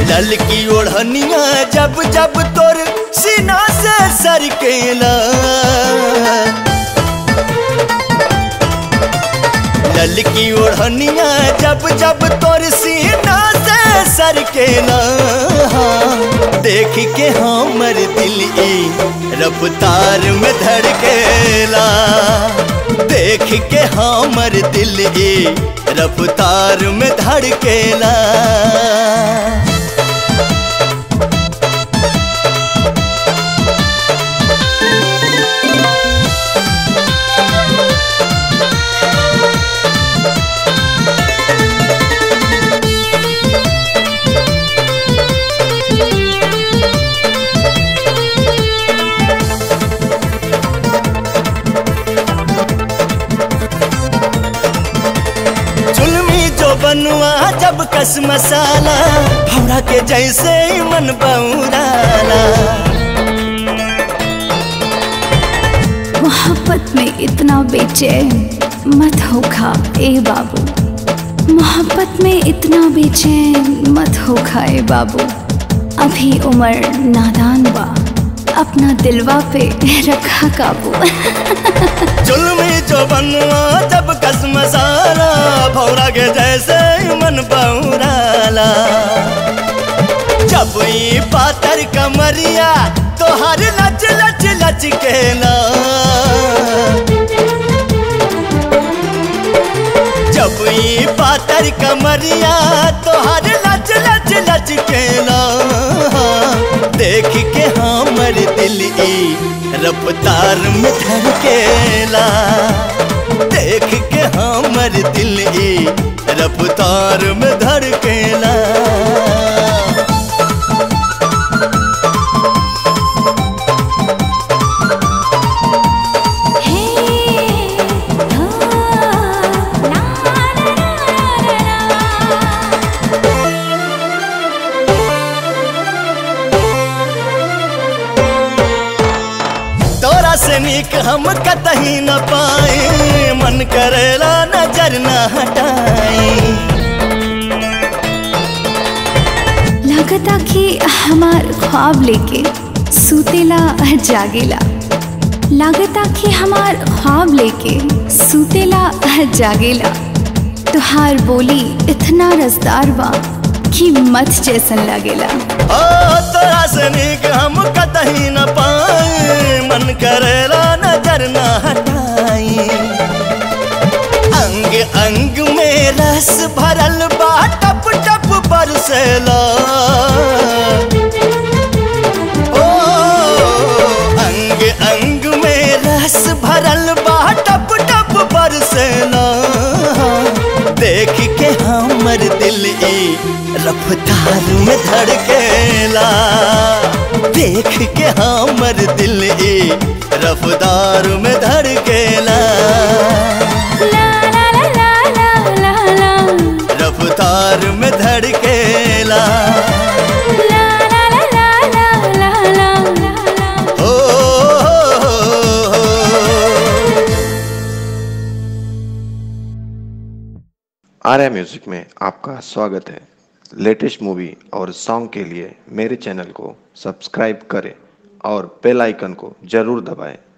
ललकी ओढ़निया जब जब तोर सीना से सरकेला ललकी ओढ़निया जब जब तोर सीना से सरकेला देख के हमर दिल ई रफ्तार में धड़केला देख के हमर दिल ई रफ्तार में धड़केला चुलमी जो बनुआ जब कस मसाला भौरा के जैसे ही मन बौराला मोहब्बत में इतना बेचैन मत होखा ए बाबू मोहब्बत में इतना बेचैन मत होखा ए बाबू अभी उम्र नादान बा अपना दिलवा पे रखा काबू चुलमी जो बनुआ जब कस मसाला भौरा के जैसे ही मन बौराला जब ई पातर कमरिया तो हर लच लच लच केला जब ई पातर कमरिया तो हर लच लच लच केला देख के हमर दिल ई रफ्तार में धड़केला देख के हमर दिल ई रफ्तार में धड़केला तोरा से नीक हम कतही न पाए मन करेला नजर न हटाई लगता कि हमार ख्वाब लेके सूतेला जागेला लगता कि हमार ख्वाब लेके सूतेला जागेला तुहार बोली इतना रसदार बा कि मत जैसन लगेला ओ तोरा से नीक हम कतही न पाए मन करेला नजर न हटाई अंग अंग में रस भरल बा टप टप बरसेला ओ अंग अंग में रस भरल बा टप टप बरसेला देख के हमर दिल ई रफ्तार में धड़केला देख के हमर दिल ई रफ्तार में धड़केला ला ला ला ला ला ला ला रफ्तार में धड़केला ला ला ला ला ला ला ला ला ओ, हो, हो, हो। आर्या म्यूजिक में आपका स्वागत है लेटेस्ट मूवी और सॉन्ग के लिए मेरे चैनल को सब्सक्राइब करें और बेल आइकन को जरूर दबाएं